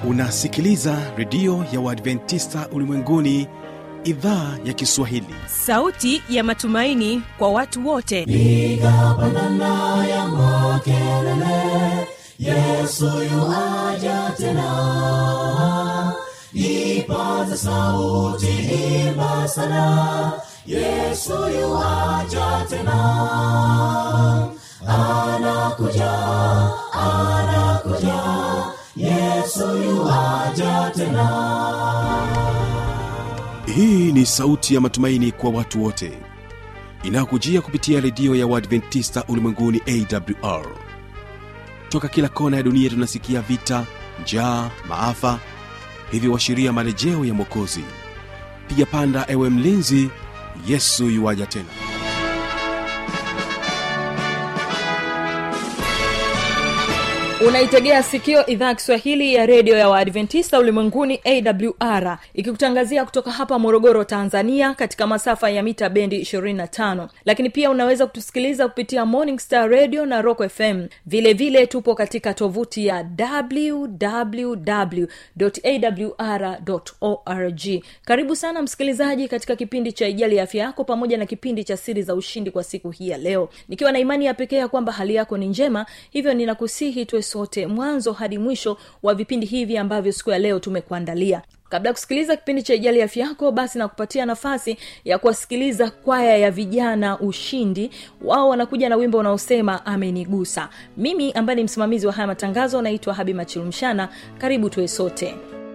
unasikiliza redio ya uadventista ulimwenguni idhaa ya kiswahili sauti ya matumaini kwa watu wote piga pandana ya makelele yesu yuaja tena ipaza sauti imba sana yesu yuaja tena anakuja anakuja yesu yuaja tena hii ni sauti ya matumaini kwa watu wote inayokujia kupitia redio ya uadventista ulimwenguni awr toka kila kona ya dunia tunasikia vita njaa maafa hivyo washiria marejeo ya mwokozi piga panda ewe mlinzi yesu yuwaja tena unaitegea sikio idhaa ya kiswahili ya redio ya waadventista ulimwenguni awr ikikutangazia kutoka hapa morogoro tanzania katika masafa ya mita bendi 25 lakini pia unaweza kutusikiliza kupitia morning star radio na rock fm vile vile tupo katika tovuti ya wwwawr org karibu sana msikilizaji katika kipindi cha ijali ya afya yako pamoja na kipindi cha siri za ushindi kwa siku hii ya leo nikiwa na imani ya pekee ya kwamba hali yako ni njema hivyo ninakusihi tuwe sote mwanzo hadi mwisho wa vipindi hivi ambavyo siku ya leo tumekuandalia kabla ya kusikiliza kipindi cha ijali afya yako basi nakupatia nafasi ya kuwasikiliza kwaya ya vijana ushindi wao wanakuja na wimbo unaosema amenigusa mimi ambaye ni msimamizi wa haya matangazo naitwa habi machilumshana karibu tuwe sote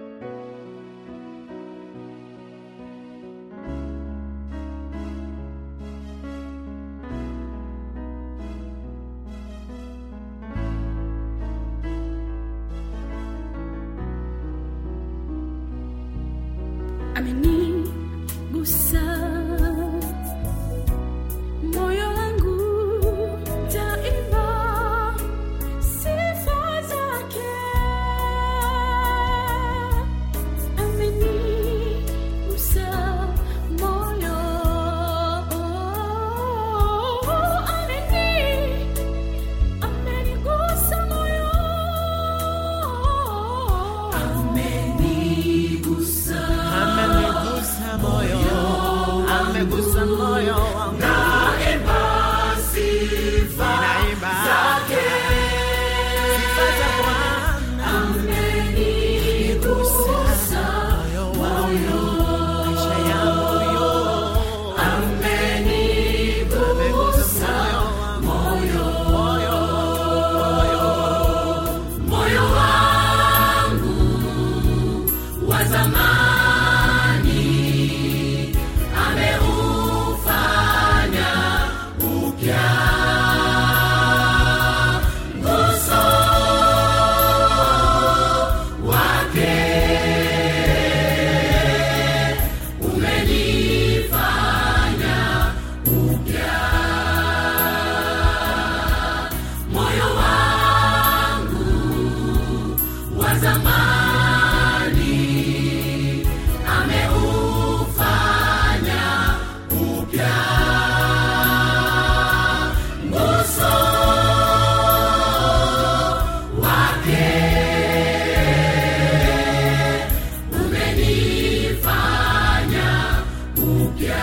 amenigusa moyo wangu taimba sifa zake amenigusa moyo ameni amenigusa moyo amenigusa moyo amegusa moyo wangu naimba sifa zake sifa za bwana amenigusa moyo wangu maisha yangu yo amenigusa moyo moyo moyo moyo wangu wa zamani ameufanya upya nguso wake umenifanya upya moyo wangu wa zamani ameufanya upya nguso wake umenifanya upya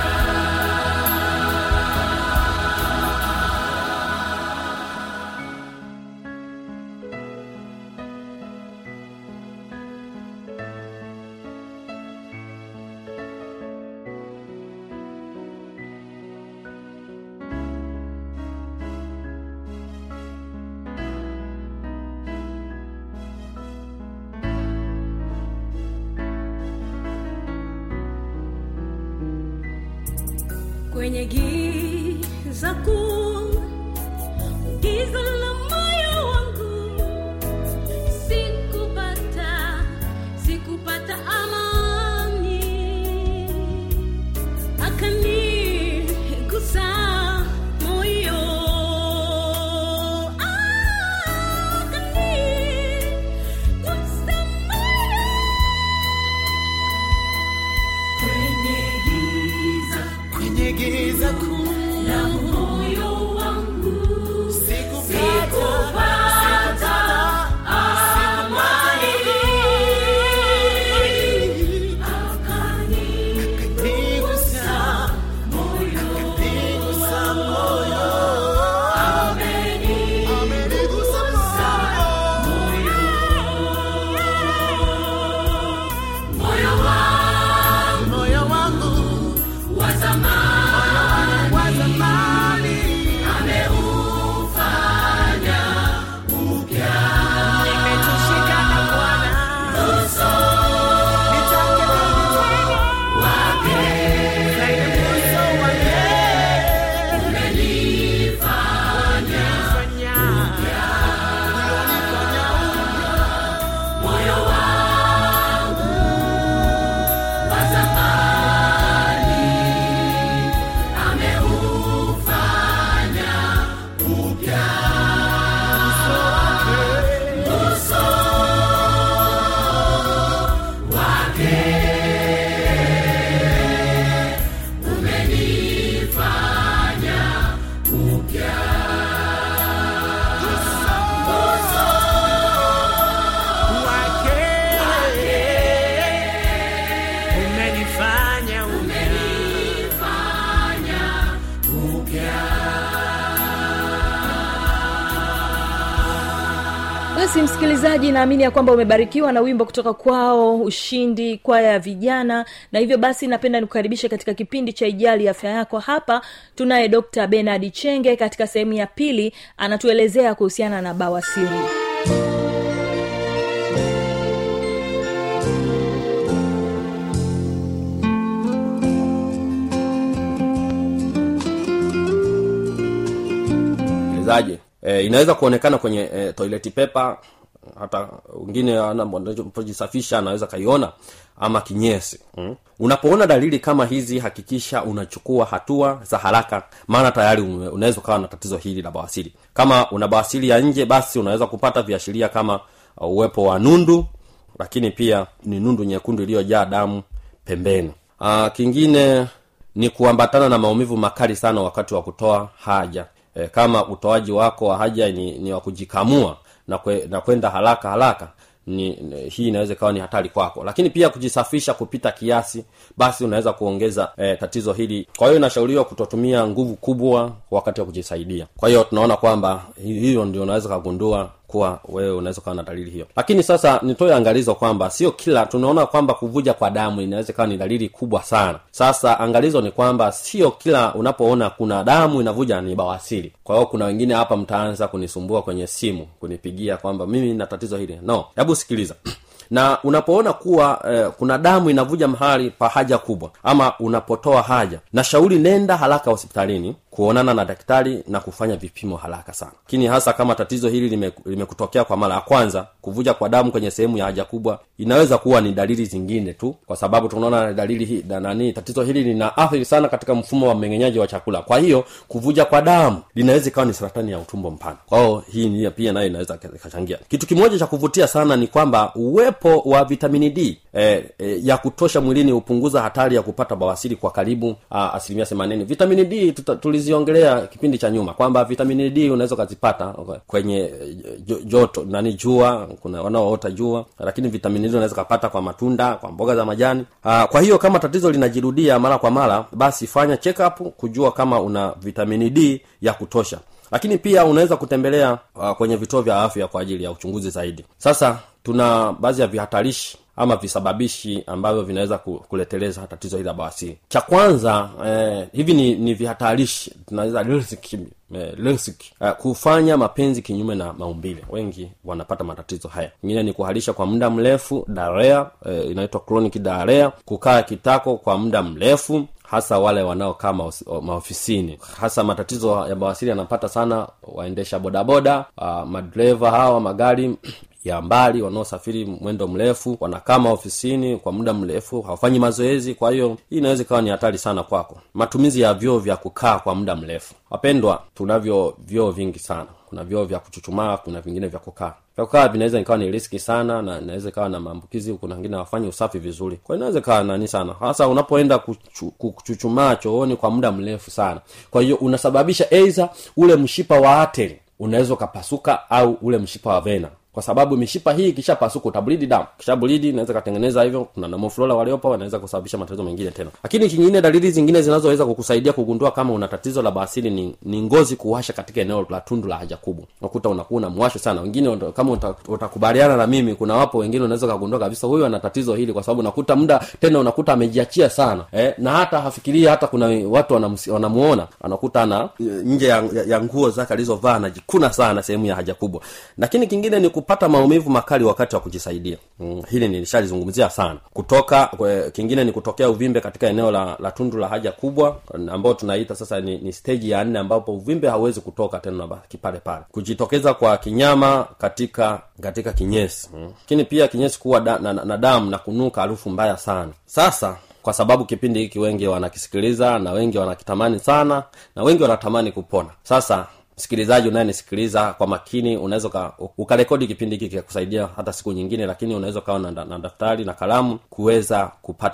kwenye giza kuu giza la moyo wangu sikupata sikupata amani akanigusa moyo akanigusa moyo kwenye giza kuu basi msikilizaji naamini ya kwamba umebarikiwa na wimbo kutoka kwao ushindi kwaya ya vijana na hivyo basi napenda nikukaribishe katika kipindi cha ijali afya yako hapa tunaye dr benard chenge katika sehemu ya pili anatuelezea kuhusiana na bawasiri msikilizaji e, inaweza kuonekana kwenye e, toilet paper hata wengine anapojisafisha anaweza kaiona ama kinyesi mm. unapoona dalili kama hizi hakikisha unachukua hatua za haraka maana tayari ume- unaweza ukawa na tatizo hili la bawasiri kama una bawasiri ya nje basi unaweza kupata viashiria kama uh, uwepo wa nundu lakini pia ni nundu nyekundu iliyojaa damu pembeni uh, kingine ni kuambatana na maumivu makali sana wakati wa kutoa haja e, kama utoaji wako wa haja ni, ni wa kujikamua na, kwe, na kwenda haraka haraka ni, ni hii inaweza ikawa ni hatari kwako lakini pia kujisafisha kupita kiasi basi unaweza kuongeza eh, tatizo hili kwa hiyo inashauriwa kutotumia nguvu kubwa wakati wa kujisaidia kwa hiyo tunaona kwamba hi- hiyo ndio unaweza kagundua kuwa wewe unaweza ukawa na dalili hiyo lakini sasa nitoe angalizo kwamba sio kila tunaona kwamba kuvuja kwa damu inaweza ikawa ni dalili kubwa sana sasa angalizo ni kwamba sio kila unapoona kuna damu inavuja ni bawasiri kwa hiyo kuna wengine hapa mtaanza kunisumbua kwenye simu kunipigia kwamba mimi na tatizo hili no hebu sikiliza na unapoona kuwa eh, kuna damu inavuja mahali pa haja kubwa ama unapotoa haja na shauri nenda haraka hospitalini kuonana na daktari na kufanya vipimo haraka sana lakini hasa kama tatizo hili lime- limekutokea kwa mara ya kwanza kuvuja kwa damu kwenye sehemu ya haja kubwa inaweza kuwa ni dalili zingine tu kwa sababu tunaona dalili hii na nani tatizo hili lina athiri sana katika mfumo wa mmeng'enyaji wa chakula kwa hiyo kuvuja kwa damu linaweza ikawa ni saratani ya utumbo mpana kwa hiyo hii ni pia nayo inaweza ikachangia kitu kimoja cha kuvutia sana ni kwamba uwepo wa vitamini d eh, eh, ya kutosha mwilini hupunguza hatari ya kupata bawasiri kwa karibu ah, asilimia themanini vitamini d tuta, tuliziongelea kipindi cha nyuma kwamba vitamini d unaweza ukazipata kwenye eh, jo- joto nani jua kuna wanaoota jua lakini vitamini d unaweza ukapata kwa matunda kwa mboga za majani ah, kwa hiyo kama tatizo linajirudia mara kwa mara basi fanya check up kujua kama una vitamini d ya kutosha lakini pia unaweza kutembelea uh, kwenye vituo vya afya kwa ajili ya uchunguzi zaidi sasa tuna baadhi ya vihatarishi ama visababishi ambavyo vinaweza ku- kuleteleza tatizo hili la bawasiri cha kwanza eh, hivi ni, ni vihatarishi tunaweza risk, eh, risk eh, kufanya mapenzi kinyume na maumbile wengi wanapata matatizo haya ingine ni kuharisha kwa muda mrefu darea eh, inaitwa chronic darea kukaa kitako kwa muda mrefu hasa wale wanaokaa maosi- maofisini hasa matatizo ya bawasiri yanapata sana waendesha bodaboda uh, madereva hawa magari ya mbali wanaosafiri mwendo mrefu wanakaa maofisini kwa muda mrefu hawafanyi mazoezi kwa hiyo hii inaweza ikawa ni hatari sana kwako matumizi ya vyoo vya kukaa kwa muda mrefu wapendwa tunavyo vyoo vingi sana kuna vyoo vya kuchuchumaa kuna vingine vya kukaa vya kukaa vinaweza ikawa ni riski sana na inaweza ikawa na maambukizi kuna wengine hawafanyi usafi vizuri kwa hiyo inaweza ikawa nani sana hasa unapoenda kuchu, kuchuchumaa chooni kwa muda mrefu sana kwa hiyo unasababisha eiza ule mshipa wa ateri unaweza ukapasuka au ule mshipa wa vena kwa sababu mishipa hii ikishapasuka utablidi damu kishablidi inaweza katengeneza hivyo kuna namoflola waliopo wanaweza kusababisha matatizo mengine tena lakini kingine dalili zingine zinazoweza kukusaidia kugundua kama una tatizo la basili ni, ni ngozi kuwasha katika eneo la tundu la haja kubwa unakuta unakuwa na mwasho sana wengine uta- kama uta- utakubaliana na mimi kuna wapo wengine unaweza kugundua kabisa huyu ana tatizo hili kwa sababu unakuta muda tena unakuta amejiachia sana eh, na hata hafikiria hata kuna watu wanamus- wanamuona anakuta ana nje ya, ya, ya nguo zake alizovaa anajikuna sana sehemu ya haja kubwa lakini kingine ni kupata maumivu makali wakati wa kujisaidia mm, hili nilishalizungumzia sana kutoka kwe, kingine ni kutokea uvimbe katika eneo la, la tundu la haja kubwa ambao tunaita sasa ni, ni stage ya nne ambapo uvimbe hauwezi kutoka tena unabaki pale pale kujitokeza kwa kinyama katika katika kinyesi mm. lakini pia kinyesi kuwa da, na, na, na damu na kunuka harufu mbaya sana sasa kwa sababu kipindi hiki wengi wanakisikiliza na wengi wanakitamani sana na wengi wanatamani kupona sasa msikilizaji unayenisikiliza kwa makini unaweza uka- ukarekodi kipindi hiki kikakusaidia hata siku nyingine lakini unaweza ukawa na, na daftari na kalamu kuweza kupata vi-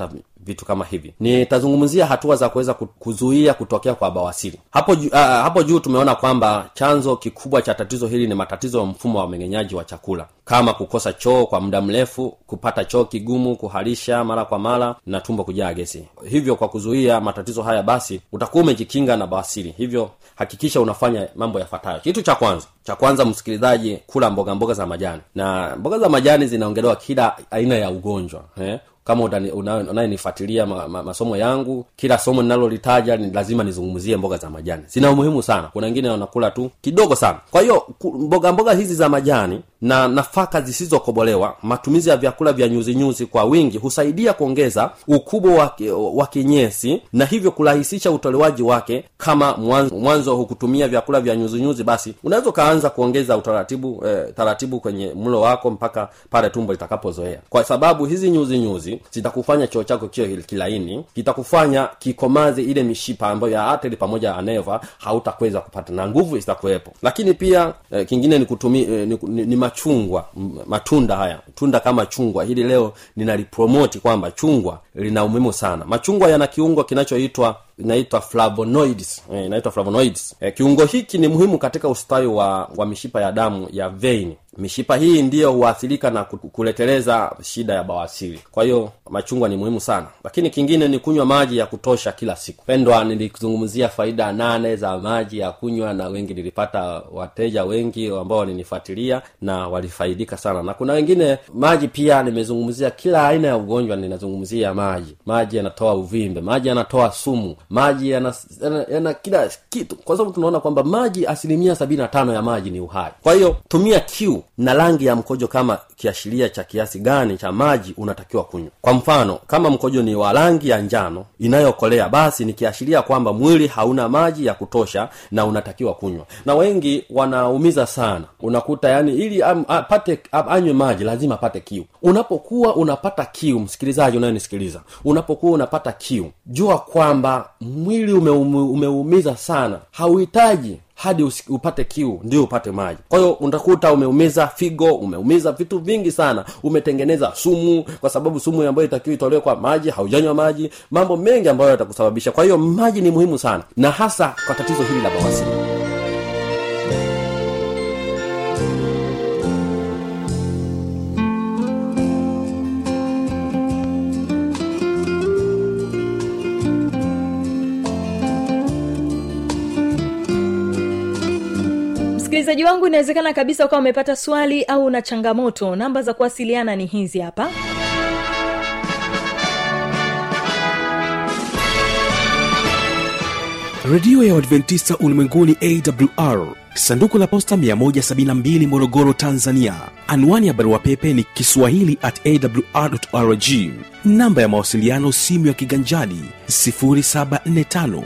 vitu kama hivi nitazungumzia hatua za kuweza ku- kuzuia kutokea kwa bawasiri hapo juu, uh, hapo juu tumeona kwamba chanzo kikubwa cha tatizo hili ni matatizo ya mfumo wa mmeng'enyaji wa chakula kama kukosa choo kwa muda mrefu kupata choo kigumu kuharisha mara kwa mara na tumbo kujaa gesi hivyo kwa kuzuia matatizo haya basi utakuwa umejikinga na bawasiri hivyo hakikisha unafanya mambo yafuatayo kitu cha kwanza cha kwanza msikilizaji kula mboga mboga za majani na mboga za majani zinaongelewa kila aina ya ugonjwa eh? kama utani- una- unayenifuatilia ma, ma, masomo yangu kila somo ninalolitaja ni lazima nizungumzie mboga za majani zina umuhimu sana kuna wengine wanakula tu kidogo sana kwa hiyo ku- mboga mboga hizi za majani na nafaka zisizokobolewa matumizi ya vyakula vya nyuzinyuzi kwa wingi husaidia kuongeza ukubwa wa, ki- wa kinyesi na hivyo kurahisisha utolewaji wake kama mwanzo, mwanzo hukutumia vyakula vya nyuzinyuzi basi unaweza ukaanza kuongeza utaratibu eh, taratibu kwenye mlo wako mpaka pale tumbo litakapozoea kwa sababu hizi nyuzi nyuzi zitakufanya choo chako kiwe kilaini kitakufanya kikomaze ile mishipa ambayo ya ateli pamoja na neva hautakweza kupata na nguvu zitakuwepo lakini pia eh, kingine ni kutumi eh, ni, ni, ni machungwa m- matunda haya tunda kama chungwa hili leo ninalipromoti kwamba chungwa lina umuhimu sana machungwa yana kiungo kinachoitwa inaitwa flavonoids eh, inaitwa flavonoids eh, kiungo hiki ni muhimu katika ustawi wa, wa mishipa ya damu ya vein mishipa hii ndiyo huathirika na ku- kuleteleza shida ya bawasiri kwa hiyo machungwa ni muhimu sana lakini kingine ni kunywa maji ya kutosha kila siku pendwa nilizungumzia faida nane za maji ya kunywa na wengi nilipata wateja wengi ambao walinifuatilia na walifaidika sana na kuna wengine maji pia nimezungumzia kila aina ya ugonjwa ninazungumzia maji maji yanatoa uvimbe maji yanatoa sumu maji yana, yana, yana kila kitu kwa sababu tunaona kwamba maji asilimia sabini na tano ya maji ni uhai kwa hiyo tumia kiu na rangi ya mkojo kama kiashiria cha kiasi gani cha maji unatakiwa kunywa kwa mfano kama mkojo ni wa rangi ya njano inayokolea basi ni kiashiria kwamba mwili hauna maji ya kutosha na unatakiwa kunywa na wengi wanaumiza sana unakuta yani ili am, apate am, anywe maji lazima apate kiu unapokuwa unapata kiu msikilizaji unayenisikiliza unapokuwa unapata kiu jua kwamba mwili umeumu, umeumiza sana hauhitaji hadi usi- upate kiu ndio upate maji kwa hiyo utakuta umeumiza figo umeumiza vitu vingi sana umetengeneza sumu kwa sababu sumu ambayo itakiwa itolewe kwa maji haujanywa maji mambo mengi ambayo yatakusababisha kwa hiyo maji ni muhimu sana na hasa kwa tatizo hili la bawasiri msikilizaji wangu inawezekana kabisa ukawa umepata swali au una changamoto namba za kuwasiliana ni hizi hapa redio ya uadventista ulimwenguni awr sanduku la posta 172 morogoro tanzania anwani ya barua pepe ni kiswahili at awrrg namba ya mawasiliano simu ya kiganjani 745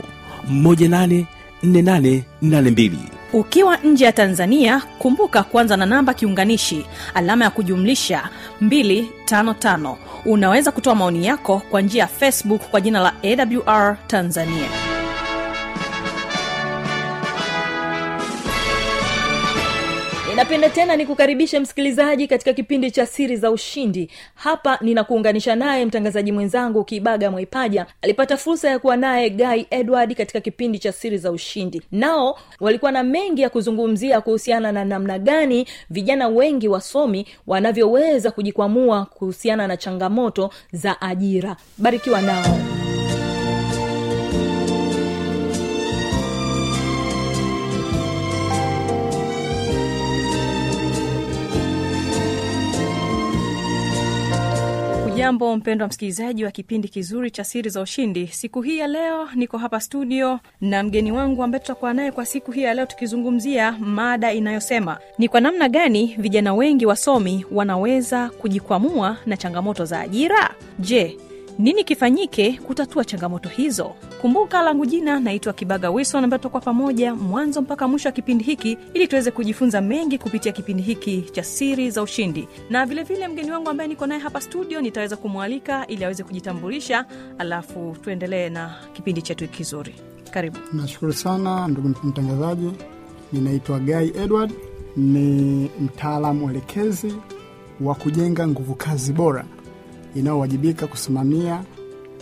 184882 ukiwa nje ya tanzania kumbuka kuanza na namba kiunganishi alama ya kujumlisha 255 unaweza kutoa maoni yako kwa njia ya facebook kwa jina la awr tanzania ninapenda tena nikukaribishe msikilizaji katika kipindi cha siri za ushindi hapa ninakuunganisha naye mtangazaji mwenzangu kibaga mwaipaja alipata fursa ya kuwa naye guy edward katika kipindi cha siri za ushindi nao walikuwa na mengi ya kuzungumzia kuhusiana na namna gani vijana wengi wasomi wanavyoweza kujikwamua kuhusiana na changamoto za ajira barikiwa nao ujambo mpendwa msikilizaji wa kipindi kizuri cha siri za ushindi siku hii ya leo niko hapa studio na mgeni wangu ambaye tutakuwa naye kwa siku hii ya leo tukizungumzia mada inayosema ni kwa namna gani vijana wengi wasomi wanaweza kujikwamua na changamoto za ajira je nini kifanyike kutatua changamoto hizo kumbuka langu jina naitwa kibaga wilson ambayo tutakuwa pamoja mwanzo mpaka mwisho wa kipindi hiki ili tuweze kujifunza mengi kupitia kipindi hiki cha siri za ushindi na vilevile vile mgeni wangu ambaye niko naye hapa studio nitaweza kumwalika ili aweze kujitambulisha alafu tuendelee na kipindi chetu kizuri karibu nashukuru sana ndugu mtangazaji ninaitwa guy edward ni mtaalamu mwelekezi wa kujenga nguvu kazi bora inayowajibika kusimamia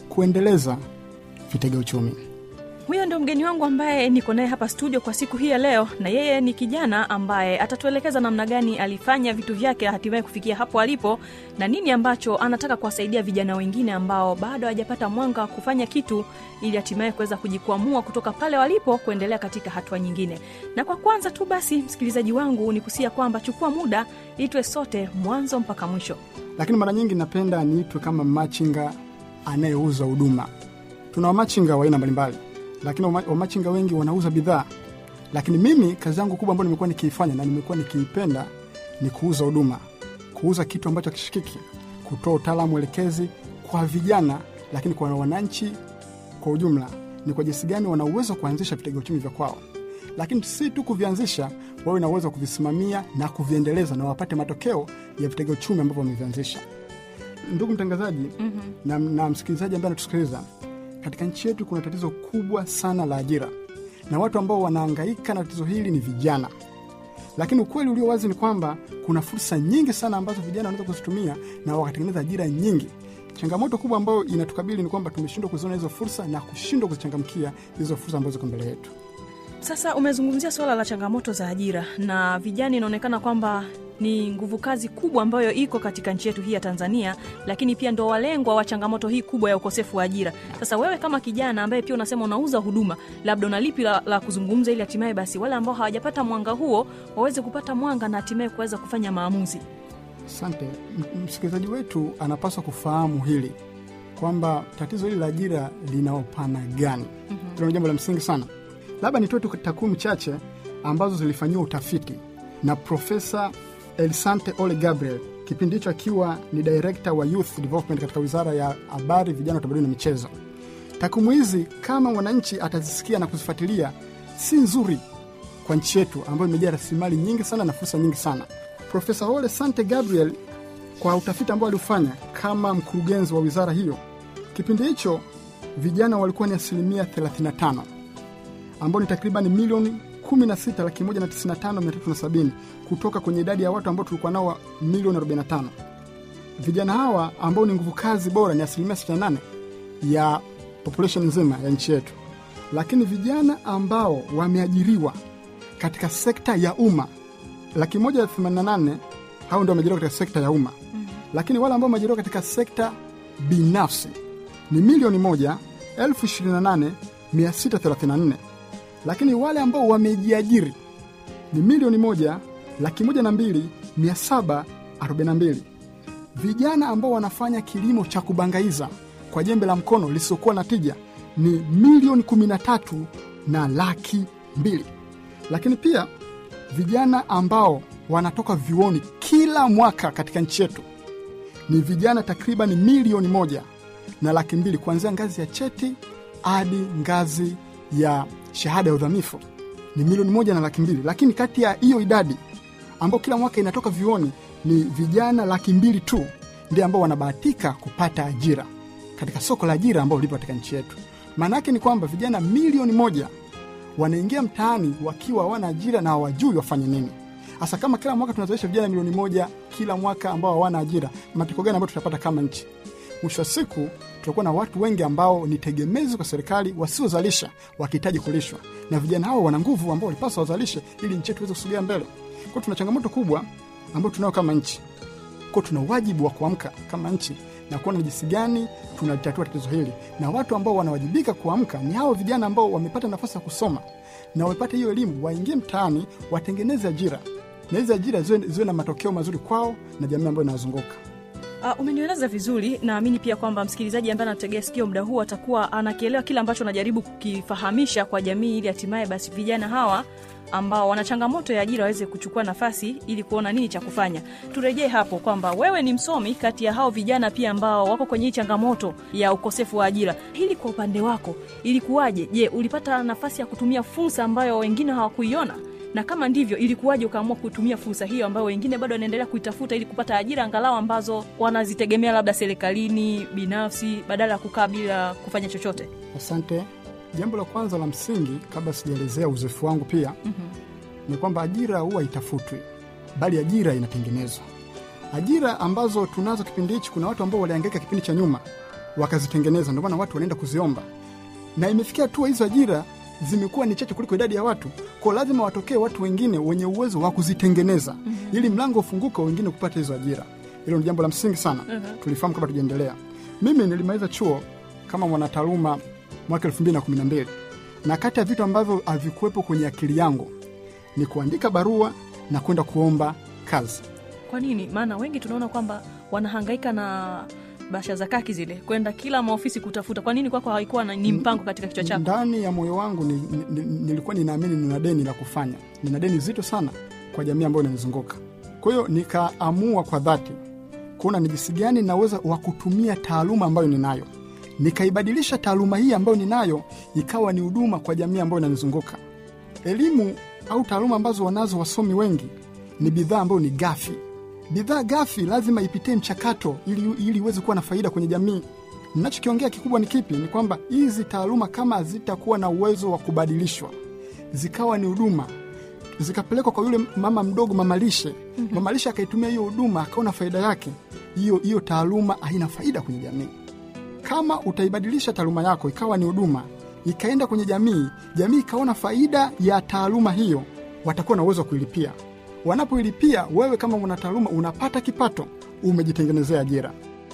kuendeleza vitega uchumi. huyo ndio mgeni wangu ambaye niko naye hapa studio kwa siku hii ya leo na yeye ni kijana ambaye atatuelekeza namna gani alifanya vitu vyake hatimaye kufikia hapo alipo na nini ambacho anataka kuwasaidia vijana wengine ambao bado hawajapata mwanga wa kufanya kitu ili hatimaye kuweza kujikwamua kutoka pale walipo kuendelea katika hatua nyingine na kwa kwanza tu basi msikilizaji wangu ni kusia kwamba chukua muda itwe sote mwanzo mpaka mwisho Lakini mara nyingi napenda niitwe kama machinga anayeuza huduma. Tuna wamachinga wa aina mbalimbali, lakini wama- wamachinga wengi wanauza bidhaa. Lakini mimi kazi yangu kubwa ambayo nimekuwa nikiifanya na nimekuwa nikiipenda ni kuuza huduma, kuuza kitu ambacho kishikiki, kutoa utaalamu elekezi kwa vijana, lakini kwa wananchi kwa ujumla, ni kwa jinsi gani wana uwezo wa kuanzisha vitega uchumi vya kwao, lakini si tu kuvianzisha, wawe na uwezo wa kuvisimamia na kuviendeleza na wapate matokeo ya vitega uchumi ambavyo wamevianzisha. Ndugu mtangazaji mm-hmm. na, na msikilizaji ambaye anatusikiliza, katika nchi yetu kuna tatizo kubwa sana la ajira, na watu ambao wanaangaika na tatizo hili ni vijana. Lakini ukweli ulio wazi ni kwamba kuna fursa nyingi sana ambazo vijana wanaweza kuzitumia na wakatengeneza ajira nyingi. Changamoto kubwa ambayo inatukabili ni kwamba tumeshindwa kuziona hizo fursa na kushindwa kuzichangamkia hizo fursa ambazo ziko mbele yetu. Sasa umezungumzia suala la changamoto za ajira na vijana, inaonekana kwamba ni nguvu kazi kubwa ambayo iko katika nchi yetu hii ya Tanzania, lakini pia ndo walengwa wa changamoto hii kubwa ya ukosefu wa ajira. Sasa wewe kama kijana ambaye pia unasema unauza huduma, labda una lipi la, la kuzungumza ili hatimaye basi wale ambao hawajapata mwanga huo waweze kupata mwanga na hatimaye kuweza kufanya maamuzi? Asante. M- Msikilizaji wetu anapaswa kufahamu hili kwamba tatizo hili la ajira lina upana gani. mm-hmm. Hilo ni jambo la msingi sana. Labda nitoe tu takwimu chache ambazo zilifanyiwa utafiti na Profesa Elisante Ole Gabriel, kipindi hicho akiwa ni director wa youth development katika wizara ya habari, vijana, utamaduni na michezo. Takwimu hizi kama mwananchi atazisikia na kuzifuatilia, si nzuri kwa nchi yetu ambayo imejaa rasilimali nyingi sana na fursa nyingi sana. Profesa Ole Sante Gabriel, kwa utafiti ambao aliufanya kama mkurugenzi wa wizara hiyo, kipindi hicho vijana walikuwa ni asilimia 35 ambao ni takriban milioni 16 laki moja na 95 mia tatu na sabini kutoka kwenye idadi ya watu ambao tulikuwa nao wa milioni 45. Vijana hawa ambao ni nguvu kazi bora ni asilimia 68 ya population nzima ya nchi yetu, lakini vijana ambao wameajiriwa katika sekta ya umma laki moja themanini na nane hao ndio wameajiriwa katika sekta ya umma mm. lakini wale ambao wameajiriwa katika sekta binafsi ni milioni moja elfu ishirini na nane mia sita thelathini na nne lakini wale ambao wamejiajiri ni milioni moja laki moja na mbili mia saba arobaini na mbili vijana ambao wanafanya kilimo cha kubangaiza kwa jembe la mkono lisilokuwa na tija ni milioni kumi na tatu na laki mbili lakini pia vijana ambao wanatoka vyuoni kila mwaka katika nchi yetu ni vijana takriban milioni moja na laki mbili kuanzia ngazi ya cheti hadi ngazi ya shahada ya udhamifu ni milioni moja na laki mbili lakini kati ya hiyo idadi ambao kila mwaka inatoka vyuoni ni vijana laki mbili tu ndio ambao wanabahatika kupata ajira katika soko la ajira ambao lipo katika nchi yetu maana yake ni kwamba vijana milioni moja wanaingia mtaani wakiwa hawana ajira na hawajui wafanye nini hasa kama kila mwaka tunazalisha vijana milioni moja kila mwaka ambao hawana ajira matokeo gani ambayo tutapata kama nchi mwisho wa siku tutakuwa na watu wengi ambao ni tegemezi kwa serikali wasiozalisha wakihitaji kulishwa na vijana hao wana nguvu ambao walipaswa wazalishe ili nchi yetu iweze kusogea mbele kwao tuna changamoto kubwa ambayo tunayo kama nchi kwao tuna wajibu wa kuamka kama nchi na kuona ni jinsi gani tunalitatua tatizo hili na watu ambao wanawajibika kuamka ni hao vijana ambao wamepata nafasi ya kusoma na wamepata hiyo elimu waingie mtaani watengeneze ajira na hizi ajira ziwe, ziwe na matokeo mazuri kwao na jamii ambayo inawazunguka Uh, umenieleza vizuri naamini pia kwamba msikilizaji ambaye anategea sikio muda huu atakuwa anakielewa kile ambacho najaribu kukifahamisha kwa jamii ili hatimaye basi vijana hawa ambao wana changamoto ya ajira waweze kuchukua nafasi ili kuona nini cha kufanya turejee hapo kwamba wewe ni msomi kati ya hao vijana pia ambao wako kwenye hii changamoto ya ukosefu wa ajira hili kwa upande wako ilikuwaje je ulipata nafasi ya kutumia fursa ambayo wengine hawakuiona na kama ndivyo ilikuwaje ukaamua kutumia fursa hiyo ambayo wengine bado wanaendelea kuitafuta ili kupata ajira angalau ambazo wanazitegemea labda serikalini binafsi badala ya kukaa bila kufanya chochote asante jambo la kwanza la msingi kabla sijaelezea uzoefu wangu pia mm-hmm. ni kwamba ajira huwa itafutwi bali ajira inatengenezwa ajira ambazo tunazo kipindi hichi kuna watu ambao waliangaika kipindi cha nyuma wakazitengeneza ndio maana watu wanaenda kuziomba na imefikia hatua hizo ajira zimekuwa ni chache kuliko idadi ya watu ko lazima watokee watu wengine wenye uwezo wa kuzitengeneza mm-hmm. ili mlango ufunguke wengine kupata hizo ajira hilo ni jambo la msingi sana mm-hmm. tulifahamu kabla tujaendelea mimi nilimaliza chuo kama mwanataaluma mwaka elfu mbili na kumi na mbili na kati ya vitu ambavyo havikuwepo kwenye akili yangu ni kuandika barua na kwenda kuomba kazi kwa nini maana wengi tunaona kwamba wanahangaika na basha za kaki zile kwenda kila maofisi kutafuta kwa nini kwako haikuwa na- ni mpango katika kichwa chako ndani ya moyo wangu ni, ni, ni, nilikuwa ninaamini nina deni la kufanya nina deni zito sana kwa jamii ambayo inanizunguka kwa hiyo nikaamua kwa dhati kuona ni jinsi gani naweza wa kutumia taaluma ambayo ninayo nikaibadilisha taaluma hii ambayo ninayo ikawa ni huduma kwa jamii ambayo inanizunguka elimu au taaluma ambazo wanazo wasomi wengi ni bidhaa ambayo ni gafi bidhaa gafi lazima ipitie mchakato ili ili iweze kuwa na faida kwenye jamii ninachokiongea kikubwa ni kipi ni kwamba hizi taaluma kama hazitakuwa na uwezo wa kubadilishwa zikawa ni huduma zikapelekwa kwa yule mama mdogo mamalishe mm-hmm. mamalishe akaitumia hiyo huduma akaona faida yake hiyo hiyo taaluma haina faida kwenye jamii kama utaibadilisha taaluma yako ikawa ni huduma ikaenda kwenye jamii jamii ikaona faida ya taaluma hiyo watakuwa na uwezo wa kuilipia wanapoilipia wewe kama mwanataaluma unapata kipato umejitengenezea ajira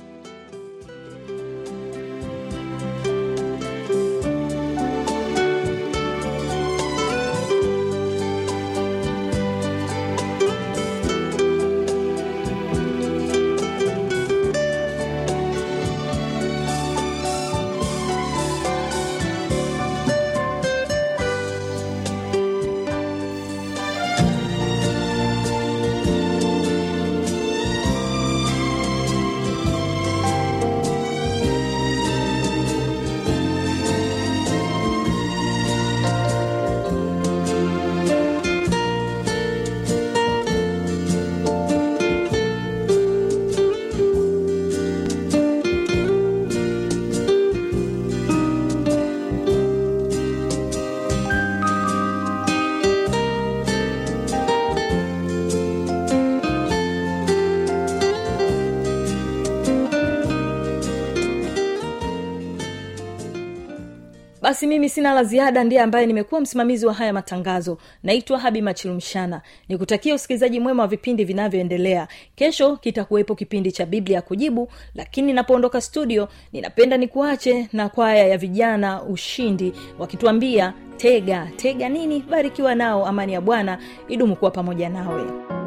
basi mimi sina la ziada ndiye ambaye nimekuwa msimamizi wa haya matangazo naitwa habi machilumshana nikutakia usikilizaji mwema wa vipindi vinavyoendelea kesho kitakuwepo kipindi cha biblia kujibu lakini napoondoka studio ninapenda nikuache na kwaya ya vijana ushindi wakituambia tega tega nini barikiwa nao amani ya bwana idumu kuwa pamoja nawe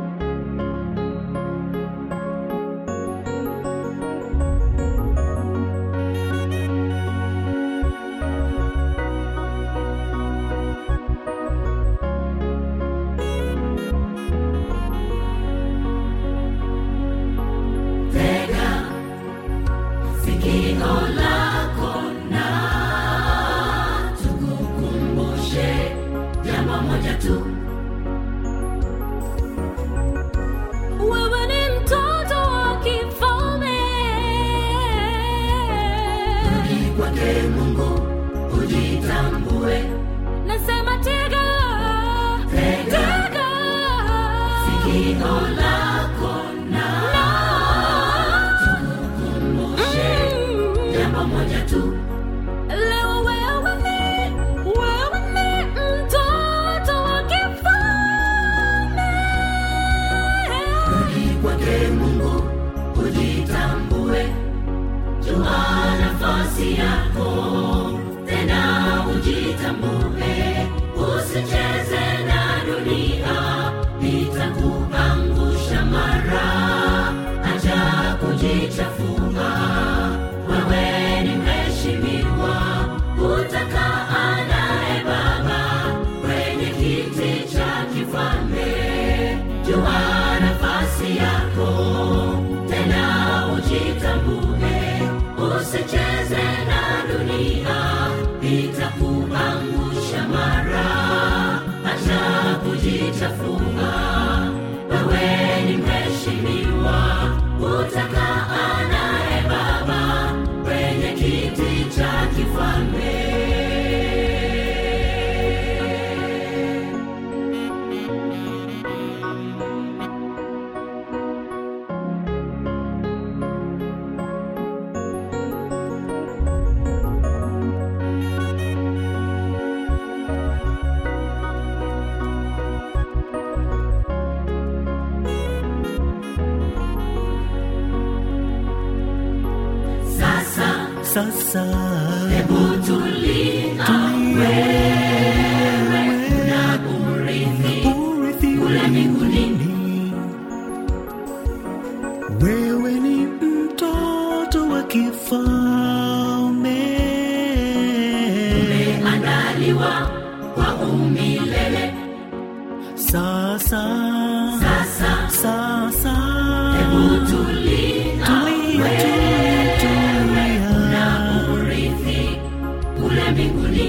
Wewe ni mtoto wa kifalme. Nasema tega, tega. Na- Leo wewe ni- wewe ni mtoto wa kifalme. sasa hebu tulia wewe na urithi kule mbinguni wewe ni mtoto wa kifalme umeandaliwa kwa umilele sasa sasa sasa hebu tulia tulia tulia na urithi kule mbinguni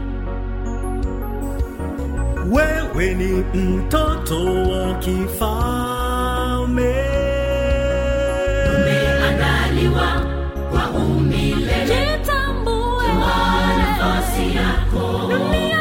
wewe ni mtoto wa kifalme umeandaliwa kwa umilele Jitambue nafasi yako dunia